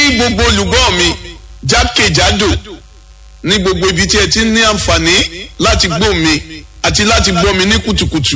gbogbo olùgbọ́ mi jákèjádò ní gbogbo ibi tí ẹ ti ní àǹfààní láti gbọ́ mi àti láti gbọ́ mi ní kùtùkùtù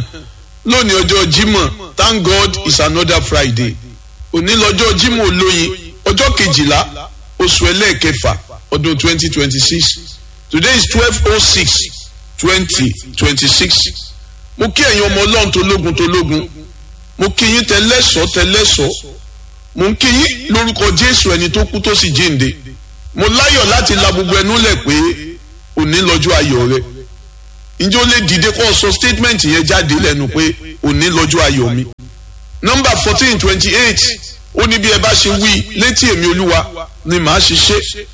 lónìí ọjọ́ Jímọ̀ thank God it's another Friday òní lọ́jọ́ Jímọ̀ olóyin ọjọ́ kejìlá oṣù ẹlẹ́ẹ̀kẹfà ọdún twenty twenty six today is twelve oh six twenty twenty six mo kí ẹ̀yin ọmọ ọlọ́run tológun tológun mo kí yín tẹlẹ́sọ̀ tẹlẹ́sọ̀ mo ń kí yín lórúkọ Jésù ẹni tó kú tó sì jíǹde mo láyọ̀ láti la gbogbo ẹnu lẹ̀ pé òní lọ́jọ́ ayọ̀ rẹ ǹjẹ́ ó lè dìde kó sọ statement yẹn jáde lẹ́nu pé òní lọ́jọ́ ayọ̀ mi nọ́mbà fourteen twenty eight ó ní bí ẹ bá ṣe wí létí èmi olúwa ni màá ṣe ṣe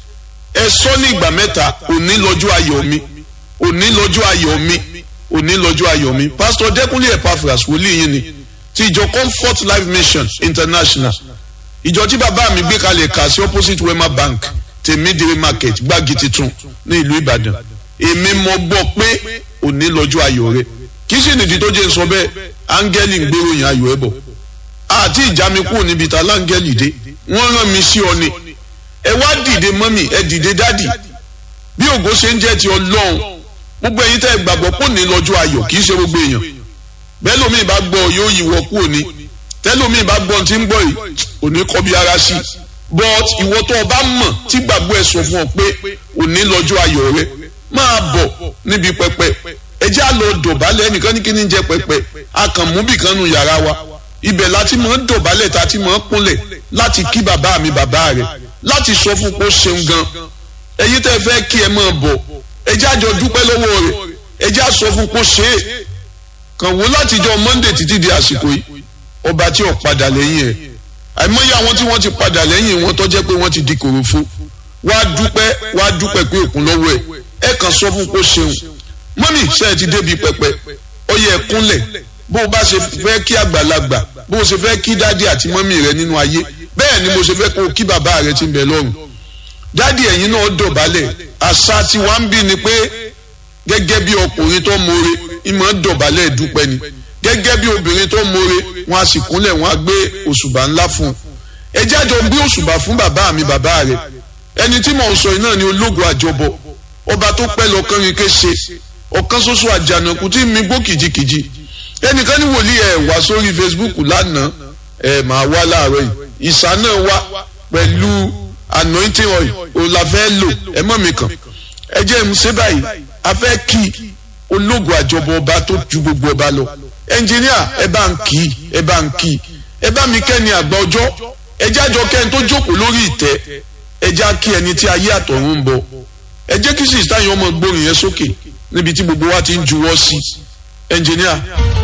ẹ sọ ní ìgbà mẹ́ta òní lọ́jọ́ ayọ̀ mi òní lọ́jọ́ ayọ̀ mi òní lọ́jọ́ ayọ̀ mi pásítọ̀ dẹ́kunlé epaphras wòlíì yín ni ti ìjọ comfort life mission international ìjọ tí bàbá mi gbé kalẹ̀ kà sí opposite wema bank tèmídìrí market gbági titun ní ìlú ìbàdàn èmi mọ gbọ́ pé òní lọ́jọ́ ayọ̀ rẹ kì í sì nìdí tó jẹ́ sọ bẹ́ẹ̀ áńgẹ́lì ń gbéròyìn ayọ̀ ẹ̀ bọ̀ àti ìjà mi kúrò níbi tá láńgẹ́lì dé wọ́n rán mi sí ọ ni ẹ wá dìde mọ́mì ẹ dìde dádì bí ògo ṣe ń jẹ́ ti ọlọ́run gbogbo ẹ̀yin tẹ́ ẹ gbàgbọ́ pò ní lọ́jọ́ ayọ̀ kì í ṣe gbogbo èèyàn bẹ́ẹ̀ lómi bá gbọ́ yóò yíwọ́ kú òní tẹ́lómi bá gbọ́ tí ń gbọ́ yìí òní kọ́ bí ara sí but ìwọ tó o bá mọ̀ tí gbàgbọ́ ẹ sọ fún ọ pé òní lọ́jọ́ ayọ̀ rẹ máa bọ̀ níbi pẹpẹ ẹ jẹ́ àlọ́ dọ̀bálẹ̀ ẹnìkan ní kí ni jẹ́ pẹpẹ akànmúbìkan nu yàrá wa ibẹ̀ láti mọ̀ ń dọ̀bálẹ̀ tá a ti mọ̀ ń kúnlẹ̀ láti kí bàbá mi bàbá rẹ̀ láti sọ fún pé ó ṣeun gan ẹ̀yin tẹ́ fẹ́ kí ẹ máa bọ̀ ẹ jẹ́ àjọ dúpẹ́ lọ́wọ́ rẹ̀ ẹ jẹ́ àsọ fún pé ó ṣe é kàn wó látijọ́ Monday títí di àsìkò yìí ọba tí ò padà lẹ́yìn ẹ̀ àìmọye àwọn tí wọ́n ti padà lẹ́yìn wọn tó jẹ́ pé wọ́n ti di kòròfo wá dúpẹ́ wá dúpẹ́ pé òkun lọ́wọ́ ẹ̀ ẹ kàn sọ fún pé ó ṣeun mọ́mì ṣe é ti débi pẹpẹ ó yẹ ẹ kúnlẹ̀ bó o bá ṣe fẹ́ kí àgbàlagbà bó o ṣe fẹ́ kí dádì àti mọ́mì rẹ nínú ayé bẹ́ẹ̀ ni mo ṣe fẹ́ kó o kí bàbá rẹ ti ń bẹ lọ́run dádì ẹ̀yin náà dọ̀bálẹ̀ àṣà tí wàá ń bí ni pé gẹ́gẹ́ bí ọkùnrin tó mọre ìmọ̀ dọ̀bálẹ̀ dúpẹ́ ni gẹ́gẹ́ bí obìnrin tó mọre wọn a sì kúnlẹ̀ wọn a gbé òṣùbà ńlá fún un ẹ jájọ gbé òṣùbà fún bàbá mi bàbá rẹ ẹni tí mò ń sọ yìí náà ni ológun àjọbọ ọba tó pẹ́ lọ́kàn rin ké ṣe ọ̀kan ṣoṣo àjànàkú tí mi gbó kìjikìji ẹnìkan ní wòlíì ẹ̀ wá sórí Facebook lánàá ẹ̀ máa wá láàárọ̀ yìí ìsà náà wá pẹ̀lú anointing oil òun la fẹ́ lò ẹ mọ̀ mi kàn ẹ jẹ́ ń ṣe báyìí a fẹ́ kí ológun àjọbọ ọba tó ju gbogbo ọba lọ ẹnjìníà ẹ bá ń kí ẹ bá ń kí ẹ bá mi kẹ́ni àgbà ọjọ́ ẹ jẹ́ àjọ kẹ́ni tó jókòó lórí ìtẹ́ ẹ jẹ́ kí ẹni tí ayé àtọ̀run ń bọ̀ ẹ jẹ́ kí sísítà yẹn ọmọ gbórin yẹn sókè níbi tí gbogbo wa ti ń juwọ́ sí ẹnjìníà.